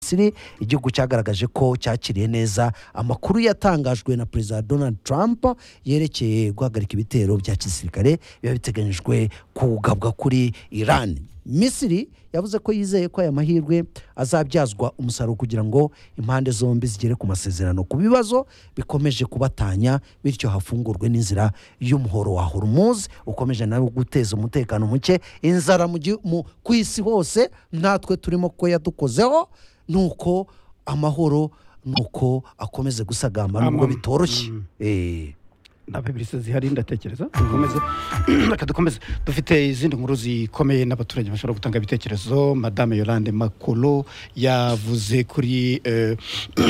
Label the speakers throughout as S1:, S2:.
S1: misiri igihugu cyagaragaje ko cyakiriye neza amakuru yatangajwe na perezida donald trump yerekeye guhagarika ibitero bya gisirikare biba biteganyijwe kugabwa kuri irani misiri yavuze ko yizeye ko aya mahirwe azabyazwa umusaruro kugira ngo impande zombi zigere ku masezerano ku bibazo bikomeje kubatanya bityo hafungurwe n'inzira y'umuhoro wa horumuzi ukomeje nawe guteza umutekano muke inzara mu gihu- mu- ku isi hose natwe turimo ko yadukozeho nuko amahoro nuko akomeze gusagamba nubwo
S2: Amam.
S1: bitoroshye Eh.
S2: ndaba ibirisa zihari ndatekereza dukomeze reka dukomeze dufite izindi nkuru zikomeye n'abaturage bashobora gutanga ibitekerezo madame yolande makolo yavuze kuri eh,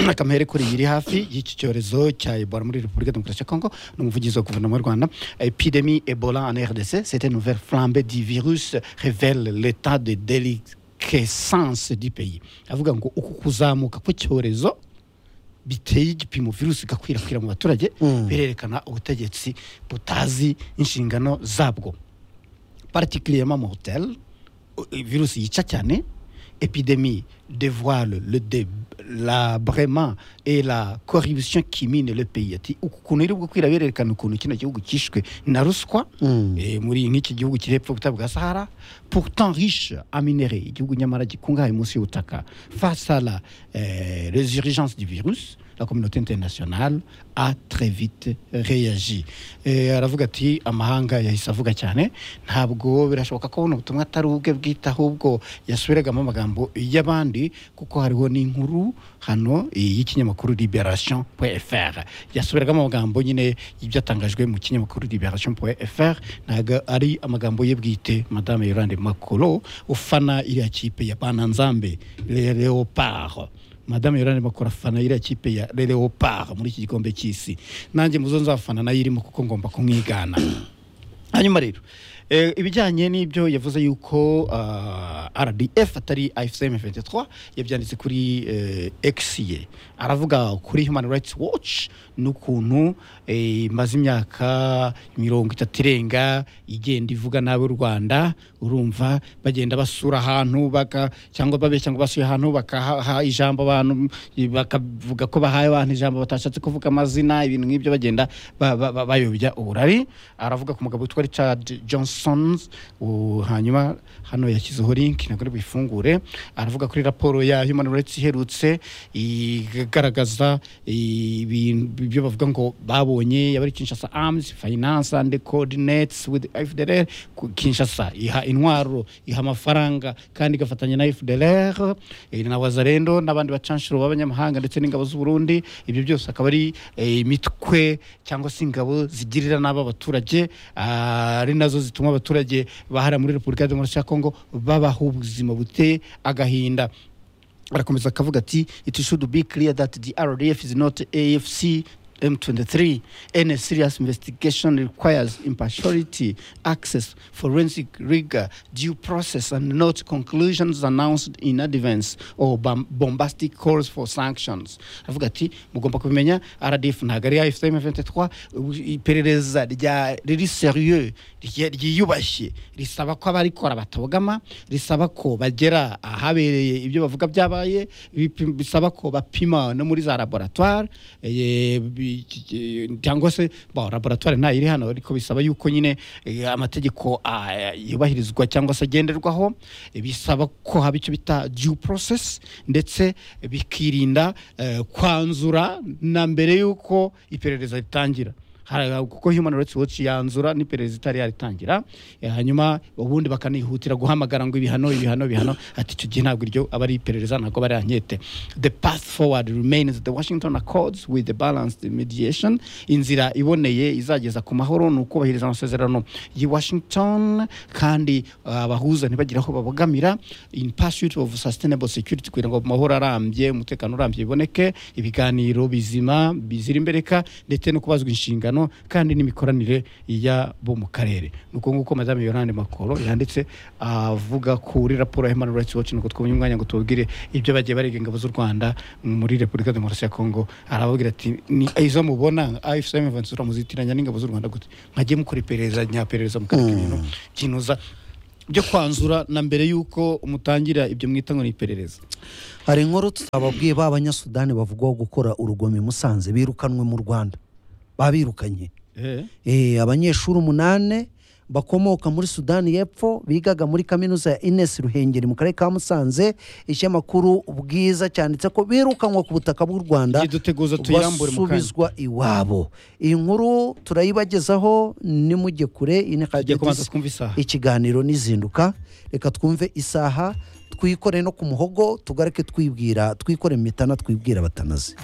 S2: akamere kuri iri hafi y'iki cyorezo cya ebola muri repubulika demokarasi ya kongo ni umuvugizi wa guverinoma y'u rwanda epidemie ebola en rdc c'est une nouvelle flambée du virus révèle l'état de déliquescence du pays avuga ngo uku kuzamuka kw'icyorezo biteye igipimo virusi igakwirakwira mu baturage
S1: Mm.
S2: birerekana ubutegetsi butazi inshingano zabwo particulièrement mu hotel virusi yica cyane épidémie dévoile le délabrement et la corruption qui mine le pays ati uku kuntu iri gukwira birerekana ukuntu kino gihugu cyishwe na ruswa
S1: Mm.
S2: Eh, muri nk'iki gihugu kiri hepfo y'ubutayu bwa sahara pourtant riche en minerais igihugu nyamara gikungahaye munsi y'ubutaka face à la eh, les urgences du virus la communauté internationale a très vite réagi Eh, aravuga ati amahanga yahise avuga cyane ntabwo birashoboka ko buno butumwa atari ubwe bwite ahubwo yasubiragamo amagambo y'abandi kuko hariho n'inkuru hano eh, y'ikinyamakuru liberation fr yasubiragamo amagambo nyine y'ibyatangajwe mu kinyamakuru liberation fr ntabwo ari amagambo ye bwite madame yolande makolo ufana iriya kipe ya bananzambe le leopard madame yolande makolo afana iriya kipe ya le leopard muri iki gikombe cy'isi nanjye muzo nzafana nayo irimo kuko ngomba kumwigana hanyuma rero eh, ibijyanye n'ibyo yavuze yuko ah, rdf atari ifcm 23 yabyanditse kuri eh, x ye aravuga kuri human rights watch n'ukuntu eh, imaze imyaka mirongo itatu irenga igenda ivuga nabi u rwanda urumva bagenda basura ahantu baka cyangwa babeshya ngo basuye ahantu bakaha ijambo abantu bakavuga ko bahaye abantu ijambo batashatse kuvuga amazina ibintu nk'ibyo bagenda ba- ba- ba- bayobya uburari aravuga ku mugabo witwa richard johnson u- hanyuma hano yashyizeho link ntabwo ari buyifungure aravuga kuri raporo ya human rights iherutse igaragaza ibintu- ibyo bavuga ngo babonye yaba ari kinshasa arms finance and coordinates with fdr ku- kinshasa iha intwaro iha amafaranga kandi igafatanya na fdr eh, na wazarendo n'abandi bacanshuro b'abanyamahanga ndetse n'ingabo z'uburundi ibyo byose akaba ari eh, imitwe cyangwa se ingabo zigirira nabi abaturage ah, ari nazo zituma abaturage bahara muri repubulika ya demokarasi ya kongo babaho ubuzima buteye agahinda arakomeza akavuga ati it should be clear that the rdf is not afc m23 any serious investigation requires impartiality access forensic rigor due process and not conclusions announced in advance or bom- bombastic calls for sanctions avuga ati mugomba kubimenya rdf ntabwo ari afcm 23 ubu- iperereza rya riri serieux rye- ryiyubashye risaba ko abarikora batogama risaba ko bagera ahabereye ibyo bavuga byabaye bipi- bisaba ko bapima no muri za laboratware eh, bi- eh, cyangwa se ba laboratware ntayo iri hano ariko bisaba yuko nyine eh, amategeko ah, yubahirizwa cyangwa se agenderwaho Eh, bisaba ko haba icyo bita due process ndetse bikirinda eh, kwanzura na mbere y'uko iperereza ritangira Hari- kuko human rights watch yanzura n'iperereza itari yaritangira eh, hanyuma ubundi bakanihutira guhamagara ngo ibihano ibihano ibihano ati icyo gihe ntabwo iryo aba ari iperereza ntabwo bari ankete the path forward remains the washington accords with the balanced mediation inzira iboneye izageza ku mahoro ni ukubahiriza amasezerano y'i washington kandi ah, abahuza ntibagire aho babogamira in pursuit of sustainable security kugira ngo amahoro arambye umutekano urambye biboneke ibiganiro bizima bizira imbereka ndetse no kubazwa inshingano kandi n'imikoranire y'abo mu karere ni uko nguko madame yorande makoro yanditse avuga kuri raporo ya human rights watch nuko twabonye umwanya ngo tubabwire ibyo bagiye bariga ingabo z'u rwanda muri repubulika demokarasi ya kongo arababwira ati ni izo mubona afcm muzitiranya n'ingabo z'u rwanda gute mwajye mukora iperereza nyaperereza mukareka ibintu byinuza byo kwanzura na mbere y'uko mutangira ibyo mwita ngo ni iperereza
S1: hari inkuru twababwiye ba banyasudani bavugwaho gukora urugomo i musanze birukanwe mu rwanda babirukanye Eh, abanyeshuri umunani bakomoka muri sudani y'epfo bigaga muri kaminuza ya ines ruhengeri mu karere ka musanze ikinyamakuru bwiza cyanditse ko birukanwa ku butaka bw'u rwanda
S2: igihe duteguza tuyambure mu kanya
S1: basubizwa iwabo iyi nkuru turayibagezaho nimujye kure iyi ni
S2: tugiye kubanza
S1: Kadetsi
S2: twumva isaha
S1: ikiganiro n'izinduka reka twumve isaha twikore no ku muhogo tugaruke twibwira twikore mu mitana twibwira batanazi